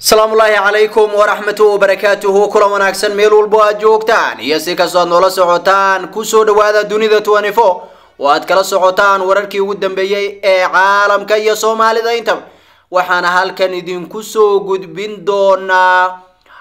asalaamullaahi calaykum waraxmatu wabarakaatuhu kulan wanaagsan meel walbo aad joogtaan iyo si kastoo aad noola socotaan kusoo dhawaada dunida twenty four oo aad kala socotaan wararkii ugu dambeeyey ee caalamka iyo soomaalida intaba waxaana halkan idinku soo gudbin doonaa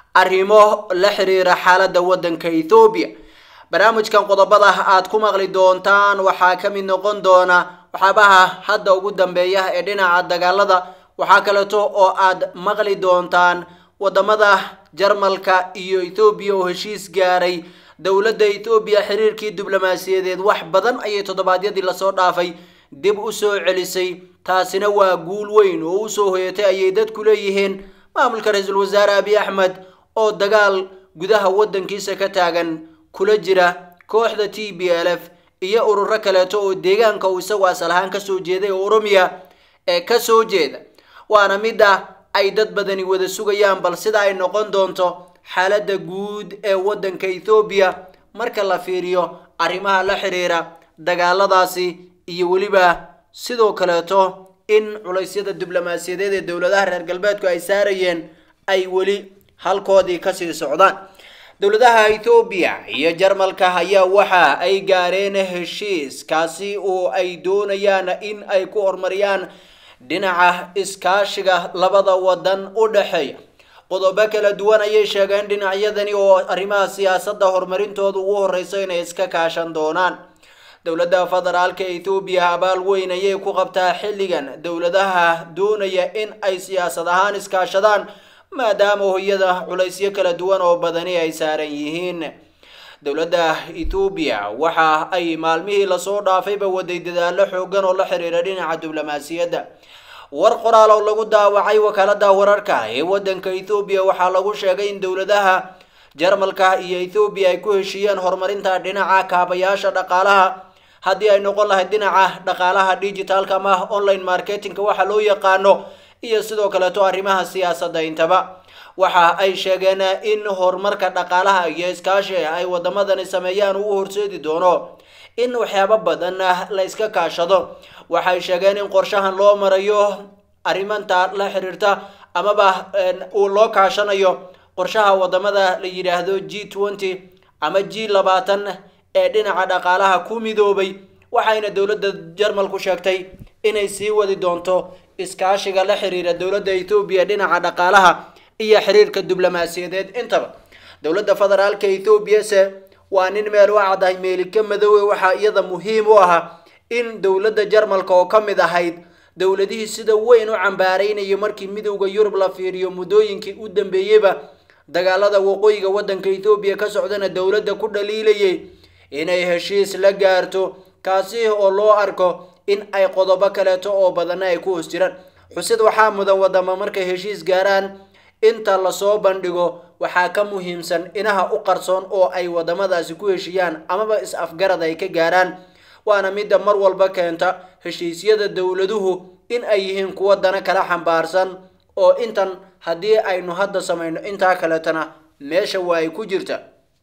arrimo la xiriira xaalada wadanka ethoobiya barnaamijkan qodobada aad ku maqli doontaan waxaa ka mid noqon doona waxyaabaha hadda ugu dambeeya ee dhinaca dagaalada waxaa kaleeto oo aad maqli doontaan wadamada jarmalka iyo ethoobiya oo heshiis gaaray dowladda ethoobiya xiriirkii diblomaasiyadeed wax badan ayay toddobaadyadii lasoo dhaafay dib u soo celisay taasina waa guul weyn oo usoo hoyatay ayay dadku leeyihiin maamulka ra-iisul wasaare abiy axmed oo dagaal gudaha wadankiisa ka taagan kula jira kooxda t b l f iyo ururo kaleeto oo deegaanka uu isagu asal ahaan kasoo jeeday oo oromiya ee kasoo jeeda waana midda ay dad badani wada sugayaan bal sida ay noqon doonto xaaladda guud ee wadanka ethoobiya marka la fiiriyo arrimaha la xiriira dagaaladaasi iyo weliba sidoo kaleeto in culaysyada diblomaasiyadeed ee dowladaha reer galbeedku ay saarayeen ay weli halkoodii kasii socdaan dowladaha ethoobiya iyo jarmalka ayaa waxa ay gaareen heshiis kaasi oo ay doonayaan in ay ku horumariyaan dhinaca iskaashiga labada wadan u dhexeeya qodobo kala duwan ayay sheegeen dhinacyadani oo arrimaha siyaasadda horumarintooda ugu horeysa inay iska kaashan doonaan dowladda federaalka ethoobiya abaal weyn ayay ku qabtaa xilligan dowladaha doonaya in ay siyaasad ahaan iskaashadaan maadaama hoyada culaysyo kala duwan oo badani ay saaran yihiin dowladda ethoobiya waxa ay maalmihii lasoo dhaafayba waday dadaalo xoogan oo la xiriira dhinaca diblomaasiyadda war qoraal oo lagu daawacay wakaalada wararka ee wadanka ethoobiya waxaa lagu sheegay in dowladaha jarmalka iyo ethoobiya ay ku heshiiyeen horumarinta dhinaca kaabayaasha dhaqaalaha haddii ay noqon lahayd dhinaca dhaqaalaha digitalka ama online marketingka waxa loo yaqaano iyo sidoo kaleeto arrimaha siyaasadda intaba waxa ay sheegeen in horumarka dhaqaalaha iyo iskaashi ay wadamadani sameeyaan uu horseedi doono in waxyaabo badan la iska kaashado waxay sheegeen in qorshahan loo marayo arrimanta la xiriirta amaba uu loo kaashanayo qorshaha wadamada la yidhaahdo g twenty ama g labaatan ee dhinaca dhaqaalaha ku midoobay waxayna dowladda jarmalku sheegtay inay sii wadi doonto iskaashiga la xiriira dowladda ethoobiya dhinaca dhaqaalaha iyo xiriirka diblomaasiyadeed intaba dowladda federaalka ethoobiya waa nin meel u caddahay meelika madoowe waxaa iyada muhiim u ahaa in dowladda jarmalka oo ka mid ahayd dowladihii sida weyn u cambaaraynayo markii midowda yurub la fiiriyo muddooyinkii u dambeeyeyba dagaalada waqooyiga wadanka ethoobiya ka socdana dowladda ku dhaliilayay inay heshiis la gaarto kaasi oo loo arko in ay qodobo kaleeto oo badana ay ku hoos jiraan xusid waxaa mudan wadama markay heshiis gaaraan inta lasoo bandhigo waxaa ka muhiimsan inaha u qarsoon oo ay wadamadaasi ku heshiiyaan amaba is-afgarad ay ka gaaraan waana midda mar walba keenta heshiisyada dowladuhu in ay yihiin kuwa dana kala xambaarsan oo intan haddii aynu hadda samayno intaa kaleetana meesha waa ay ku jirta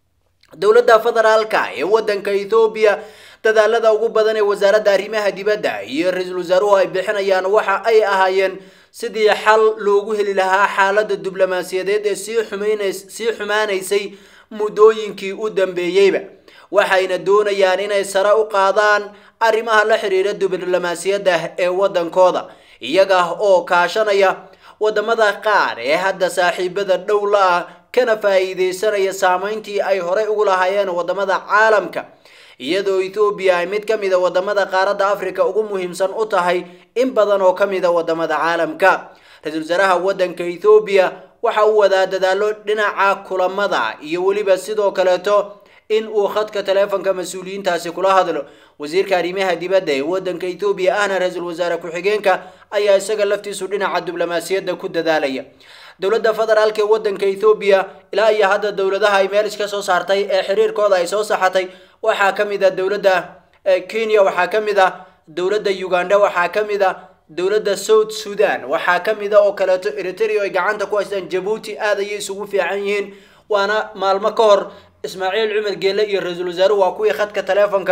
dowladda federaalka ee wadanka ethoobiya dadaalada ugu badan ee wasaaradda arrimaha dibadda iyo ra-iisul wasaaruhu ay bixinayaan waxa ay ahaayeen sidii xal loogu heli lahaa xaaladda diblomaasiyadeed ee sii xumaynays sii xumaanaysay muddooyinkii u dambeeyeyba waxayna doonayaan inay sare u qaadaan arrimaha la xiriira diblomaasiyadda ee wadankooda iyaga oo kaashanaya wadamada qaar ee hadda saaxiibada dhow la ah kana faa'iideysanaya saameyntii ay horey ugu lahaayeen wadamada caalamka iyadoo ethoobiya ay mid ka mid a wadamada qaaradda africa ugu muhiimsan u tahay in badan oo ka mid a wadamada caalamka ra-iisul wasaaraha wadanka ethoobiya waxa uu wadaa dadaalo dhinaca kulamada iyo weliba sidoo kaleeto in uu khadka taleefonka mas-uuliyiintaasi kula hadlo wasiirka arrimaha dibadda ee wadanka ethoobiya ahna ra-iisul wasaare ku-xigeenka ayaa isaga laftiisu dhinaca diblomaasiyadda ku dadaalaya dowladda federaalka ee wadanka ethoobiya ilaa iyo hadda dowladaha ay meel iska soo saartay ee xiriirkooda ay soo saxatay waxaa ka mid a dowladda kenya waxaa ka mid a dowladda uganda waxaa ka mid a dowladda south sudan waxaa ka mid a oo kaleeto eritrea ay gacanta ku haystaan jabuuti aad ayay isugu fiican yihiin waana maalmo ka hor ismaaciil cumar geelle iyo ra-iisul wasaaruhu waa kuwii khadka taleefonka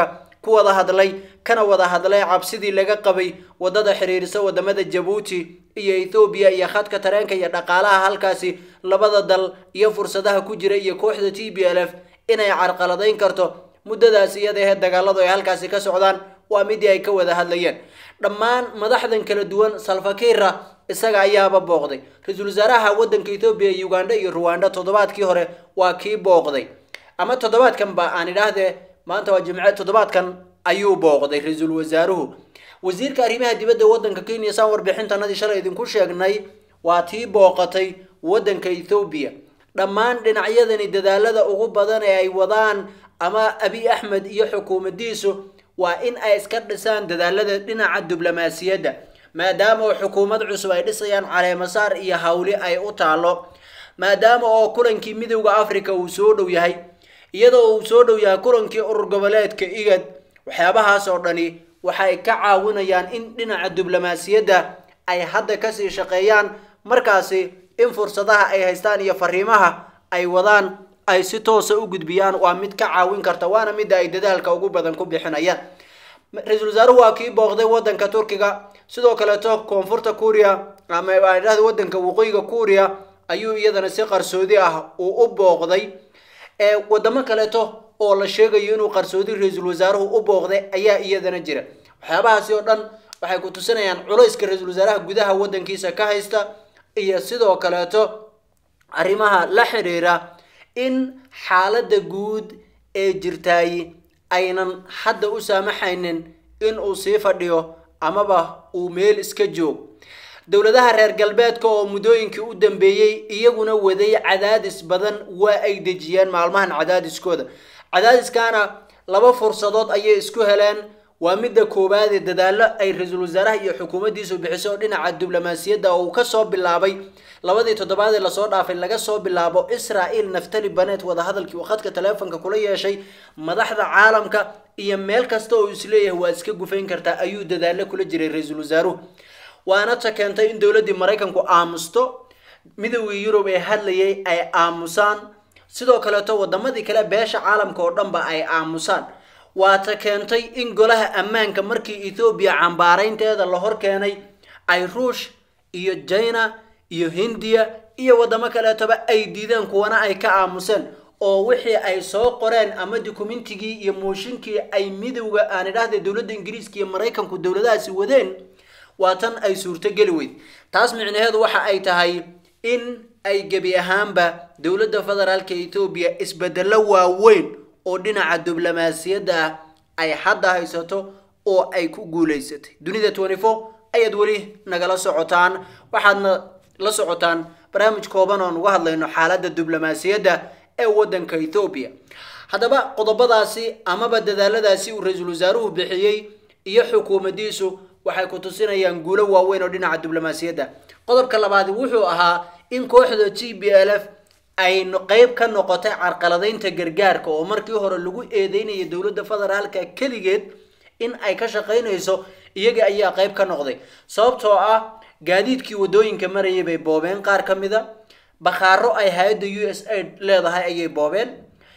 ku wada hadlay kana wada hadlay cabsidii laga qabay wadada xiriirisa wadamada jabuuti iyo ethoobiya iyo khadka tareenka iyo dhaqaalaha halkaasi labada dal iyo fursadaha ku jira iyo kooxda t b l f inay carqaladayn karto muddadaas iyada ahee dagaaladu ay halkaasi ka socdaan waa midii ay ka wada hadlayeen dhammaan madaxdan kala duwan salfakira isaga ayaaba booqday ra-iisul wasaaraha wadanka ethoobiya uganda iyo ruwanda toddobaadkii hore waa kii booqday ama toddobaadkan ba aan idhaahdee maanta waa jimce toddobaadkan ayuu booqday ra-iisul wasaaruhu wasiirka arrimaha dibadda wadanka kenya saan warbixintanadii shalay idinku sheegnay waa tii booqatay wadanka ethoobiya dhammaan dhinacyadani dadaalada ugu badan ee ay wadaan ama abiy axmed iyo xukuumadiisu waa in ay iska dhisaan dadaalada dhinaca diblomaasiyadda maadaama oo xukuumad cusub ay dhisayaan caleemasaar iyo hawli ay u taalo maadaama oo kulankii midowda africa uu soo dhow yahay iyadoo uu soo dhow yahay kulankii urur goboleedka igad waxyaabahaas oo dhani waxay ka caawinayaan in dhinaca diblomaasiyadda ay hadda kasii shaqeeyaan markaasi in fursadaha ay haystaan iyo fariimaha ay wadaan ay si toosa u gudbiyaan waa mid ka caawin karta waana midda ay dadaalka ugu badan ku bixinayaan ra-iisul wasaaruhu waa kii booqday wadanka turkiga sidoo kaleeto koonfurta kuuriya ama aan idhahda wadanka waqooyiga kuuriya ayuu iyadana si qarsoodi ah uu u booqday ee wadamo kaleeto oo la sheegayo inuu qarsoodi ra-iisul wasaaruhu u booqday ayaa iyadana jira waxyaabahaasi oo dhan waxay ku tusinayaan culayska ra-iisul wasaaraha gudaha wadankiisa ka haysta iyo sidoo kaleeto arrimaha la xiriira in xaaladda guud ee jirtaay aynan hadda u saamaxaynin in uu sii fadhiyo amaba uu meel iska joog dowladaha reer galbeedka oo muddooyinkii u dambeeyey iyaguna waday cadaadis badan waa ay dejiyeen maalmahan cadaadiskooda cadaadiskaana laba fursadood ayay isku heleen waa midda koowaad ee dadaallo ay ra-iisul wasaaraha iyo xukuumaddiisu bixiso oo dhinaca diblomaasiyadda oo uu kasoo bilaabay labadii toddobaad ee lasoo dhaafay laga soo bilaabo israel naftali banet wadahadalkii uu khadka taleefonka kula yeeshay madaxda caalamka iyo meel kasta oo isleeyahay waa iska gufayn kartaa ayuu dadaallo kula jiray ra-iisul wasaaruhu waana ta keentay in dowladdii maraykanku aamusto midowgii yurub ee hadlayay ay aamusaan sidoo kaleeto wadamadii kale beesha caalamka oo dhanba ay aamusaan waa ta keentay in golaha ammaanka markii ethoobiya cambaaraynteeda la hor keenay ay ruush iyo china iyo hindiya iyo wadamo kaleetoba ay diideen kuwana ay ka aamuseen oo wixii ay soo qoreen ama dukumentigii iyo mooshinkii ay midowga aan idhaahda dowladda ingiriiska iyo maraykanku dowladahaasi wadeen waa tan ay suurtogeli weyd taas micnaheedu waxa ay tahay in ay gebi ahaanba dowladda federaalka ethoobiya isbedelo waaweyn oo dhinaca diblomaasiyadda ah ay hadda haysato oo ay ku guulaysatay dunida twenty four ayaad weli nagala socotaan waxaadna la socotaan barnaamij kooban oon uga hadlayno xaaladda diblomaasiyadda ee wadanka ethoobiya haddaba qodobadaasi amaba dadaaladaasi uu ra-iisul wasaaruhu bixiyey iyo xukuumaddiisu waxay ku tusinayaan guulo waaweyn oo dhinaca diblomaasiyadda qodobka labaadi wuxuu ahaa in kooxda g b l f ay qeyb ka noqotay carqaladaynta gargaarka oo markii hore lagu eedeynayay dowladda federaalka keligeed in ay ka shaqaynayso iyaga ayaa qeyb ka noqday sababtoo ah gaadiidkii wadooyinka marayay bay boobeen qaar ka mid a bakhaaro ay hay-adda u s aid leedahay ayay boobeen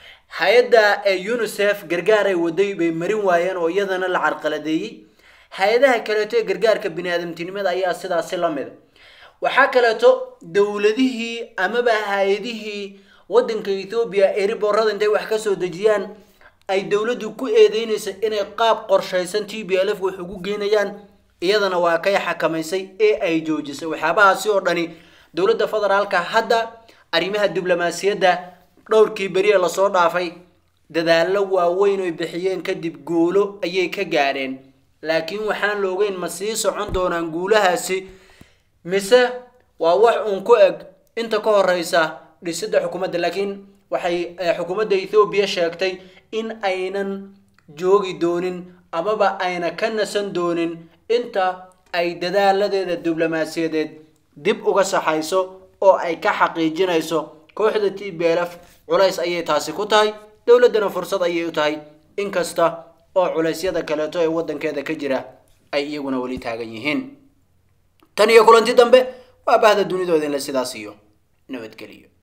hay-adda unisef gargaar ay waday bay marin waayeen oo iyadana la carqaladeeyey hay-adaha kaleeto ee gargaarka bini-aadamtinimada ayaa sidaasi la mida waxaa kaleeto dowladihii amaba hay-adihii wadanka ethoobiya ee riboorada intay wax kasoo dejiyaan ay dowladdu ku eedeynaysa inay qaab qorshaysan t b l f wax ugu geynayaan iyadana waa kay xakamaysay ee ay joojisay waxyaabahaasi oo dhani dowladda federaalka hadda arrimaha diblomaasiyadda dhowrkii beri ee lasoo dhaafay dadaallo waaweyn oy bixiyeen kadib guulo ayay ka gaadheen laakiin waxaan la ogeyn ma sii socon doonaan guulahaasi mise waa wax uun ku eg inta ka horeysa dhisidda xukuumadda laakiin waxay xukuumadda ethoobiya sheegtay in aynan joogi doonin amaba ayna ka nasan doonin inta ay dadaaladeeda diblomaasiyadeed dib uga saxayso oo ay ka xaqiijinayso kooxda t b l f culays ayay taasi ku tahay dowladdana fursad ayay u tahay inkasta oo culeysyada kaleeto ee wadankeeda ka jira ay iyaguna weli taagan yihiin tan iyo kulanti dambe waa bahda dunidoodinle sidaas iyo nabadgeliyo